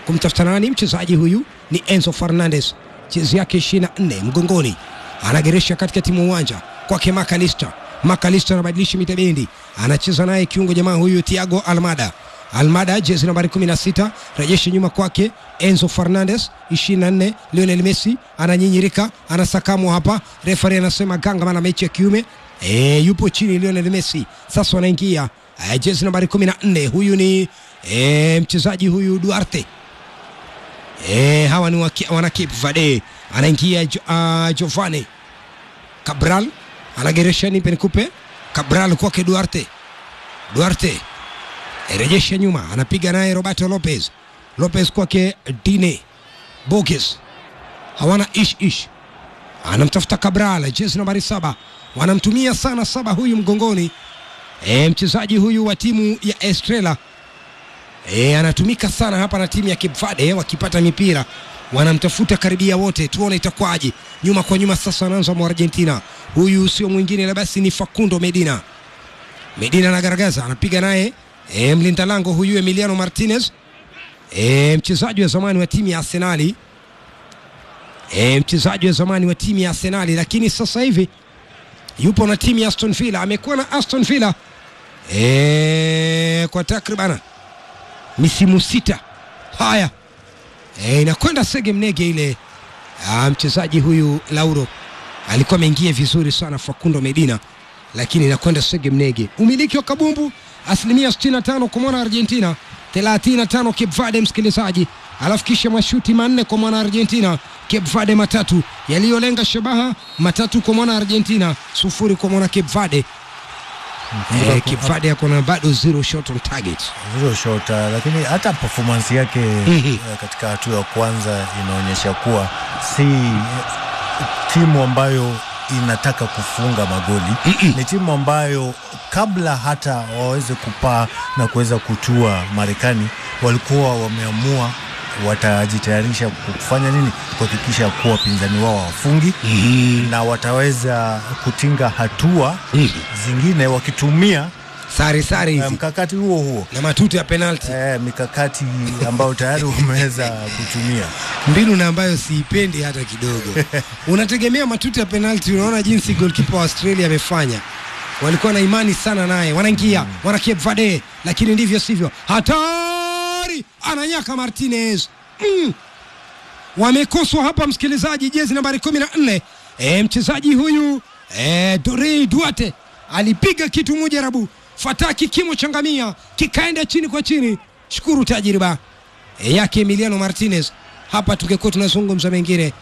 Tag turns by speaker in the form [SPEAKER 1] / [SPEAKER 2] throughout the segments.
[SPEAKER 1] kumtafuta nani? Mchezaji huyu ni Enzo Fernandez, jezi yake 24 mgongoni, anageresha katikati mwa uwanja kwake Makalista. Makalista anabadilisha mitabendi, anacheza naye kiungo jamaa huyu Thiago Almada. Almada jezi nambari 16, rejesha nyuma kwake Enzo Fernandez 24. Lionel Messi ananyinyirika, anasakamwa hapa, refari anasema ganga, maana mechi ya kiume e, yupo chini Lionel Messi. Sasa wanaingia e, jezi nambari 14, huyu ni e, mchezaji huyu Duarte e, hawa ni waki, wana Cape Verde. Anaingia jo, uh, Giovanni Cabral anageresha nipe nikupe Cabral kwake Duarte Duarte rejesha nyuma, anapiga naye Roberto Lopez. Lopez kwake Dine Boges, hawana ish ish, anamtafuta Cabral, jezi nambari saba, wanamtumia sana saba huyu mgongoni. E, mchezaji huyu wa timu ya Estrela e, anatumika sana hapa na timu ya Cape Verde, wakipata mipira wanamtafuta karibia wote, tuone itakwaje. Nyuma kwa nyuma sasa anaanza mwa Argentina, huyu sio mwingine la basi ni Facundo Medina. Medina anagaragaza, anapiga naye e, mlinda lango huyu Emiliano Martinez e, mchezaji wa zamani wa timu ya Arsenali e, mchezaji wa zamani wa timu ya Arsenali, lakini sasa hivi yupo na timu ya Aston Villa. Amekuwa na Aston Villa e, kwa takriban misimu sita. Haya e, inakwenda sege mnege ile. Ah, mchezaji huyu Lauro alikuwa ameingia vizuri sana Facundo Medina, lakini inakwenda sege mnege. Umiliki wa kabumbu asilimia 65 kwa mwana Argentina, 35 Cape Verde, msikilizaji, alafu kisha mashuti manne kwa mwana Argentina, Cape Verde matatu yaliyolenga shabaha, matatu kwa mwana Argentina, sufuri kwa mwana Cape Verde. Eh, Cape Verde yako na bado zero shot on target.
[SPEAKER 2] Zero shot, uh, lakini hata performance yake
[SPEAKER 1] Mhm.
[SPEAKER 2] uh, katika hatua ya kwanza inaonyesha kuwa si eh, timu ambayo inataka kufunga magoli. Ni timu ambayo kabla hata waweze kupaa na kuweza kutua Marekani, walikuwa wameamua watajitayarisha kufanya nini, kuhakikisha kuwa wapinzani wao hawafungi na wataweza kutinga hatua zingine wakitumia
[SPEAKER 1] Sare sare
[SPEAKER 2] eh,
[SPEAKER 1] hizi
[SPEAKER 2] mkakati huo huo
[SPEAKER 1] na matuti ya penalty,
[SPEAKER 2] eh, mikakati ambayo tayari umeweza kutumia.
[SPEAKER 1] mbinu na ambayo siipendi hata kidogo. Unategemea matuti ya penalty, unaona jinsi goalkeeper wa Australia amefanya. Walikuwa na imani sana naye, wanaingia wana Cape Verde, lakini ndivyo sivyo. Hatari, ananyaka Martinez mm. Wamekoswa hapa msikilizaji, jezi nambari 14 e, mchezaji huyu e, Dore Duarte alipiga kitu mujarabu fataki kimo changamia kikaenda chini kwa chini. Shukuru tajriba e, yake Emiliano Martinez. Hapa tungekuwa tunazungumza mengine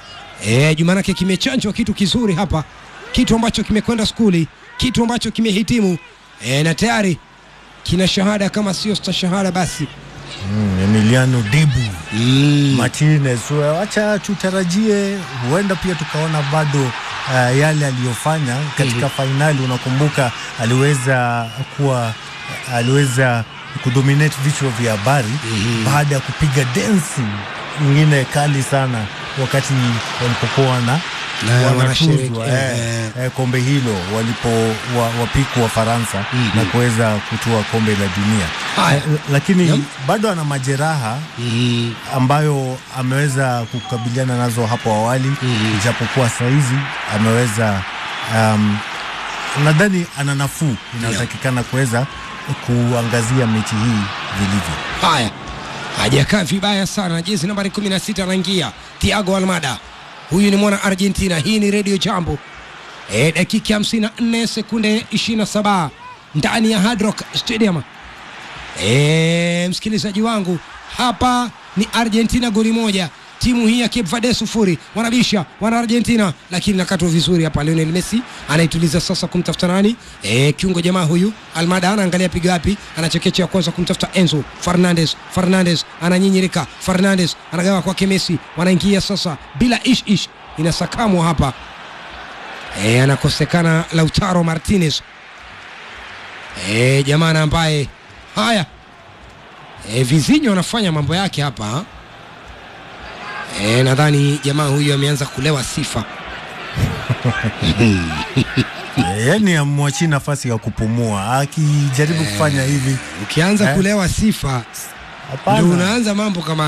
[SPEAKER 1] e, Jumanake kimechanjwa kitu kizuri hapa, kitu ambacho kimekwenda skuli, kitu ambacho kimehitimu e, na tayari kina shahada, kama sio stashahada basi
[SPEAKER 2] Mm, Emiliano Dibu
[SPEAKER 1] mm.
[SPEAKER 2] Martinez, wacha tutarajie, huenda pia tukaona bado uh, yale aliyofanya katika fainali. Unakumbuka aliweza kuwa aliweza kudominate vichwa vya habari baada ya kupiga densi nyingine kali sana wakati walipokuwa na
[SPEAKER 1] Na
[SPEAKER 2] wanatuzwa
[SPEAKER 1] wanasherehekea,
[SPEAKER 2] eh,
[SPEAKER 1] eh.
[SPEAKER 2] eh, kombe hilo walipo wa, wapiku wa Faransa na kuweza kutua kombe la dunia
[SPEAKER 1] Haya.
[SPEAKER 2] Eh, lakini
[SPEAKER 1] Naam.
[SPEAKER 2] bado ana majeraha
[SPEAKER 1] Mm.
[SPEAKER 2] ambayo ameweza kukabiliana nazo hapo awali ijapokuwa saizi ameweza um, nadhani ana nafuu inayotakikana kuweza kuangazia mechi hii vilivyo.
[SPEAKER 1] Haya, hajakaa vibaya sana. Jezi nambari 16 anaingia Thiago Almada, huyu ni mwana Argentina. Hii ni Radio Jambo. E, dakika 54 sekunde 27 ndani ya Hard Rock Stadium. E, msikilizaji wangu, hapa ni Argentina goli moja, timu hii ya Cape Verde sufuri. Wanabisha wana Argentina, lakini nakatwa vizuri hapa. Lionel Messi anaituliza sasa kumtafuta nani? E, kiungo jamaa huyu Almada anaangalia piga wapi, anachekecha kwanza kumtafuta Enzo Fernandez. Fernandez ananyinyirika, Fernandez anagawa kwake Messi, wanaingia sasa bila ish ish, inasakamwa hapa e, anakosekana Lautaro Martinez e, jamaa ambaye haya e, Vizinho anafanya mambo yake hapa e, nadhani jamaa huyu ameanza kulewa sifa
[SPEAKER 2] Eh, Yaani amwachii nafasi ya kupumua akijaribu kufanya hivi
[SPEAKER 1] ukianza
[SPEAKER 2] Eh.
[SPEAKER 1] kulewa sifa ndio
[SPEAKER 2] hapana.
[SPEAKER 1] unaanza mambo kama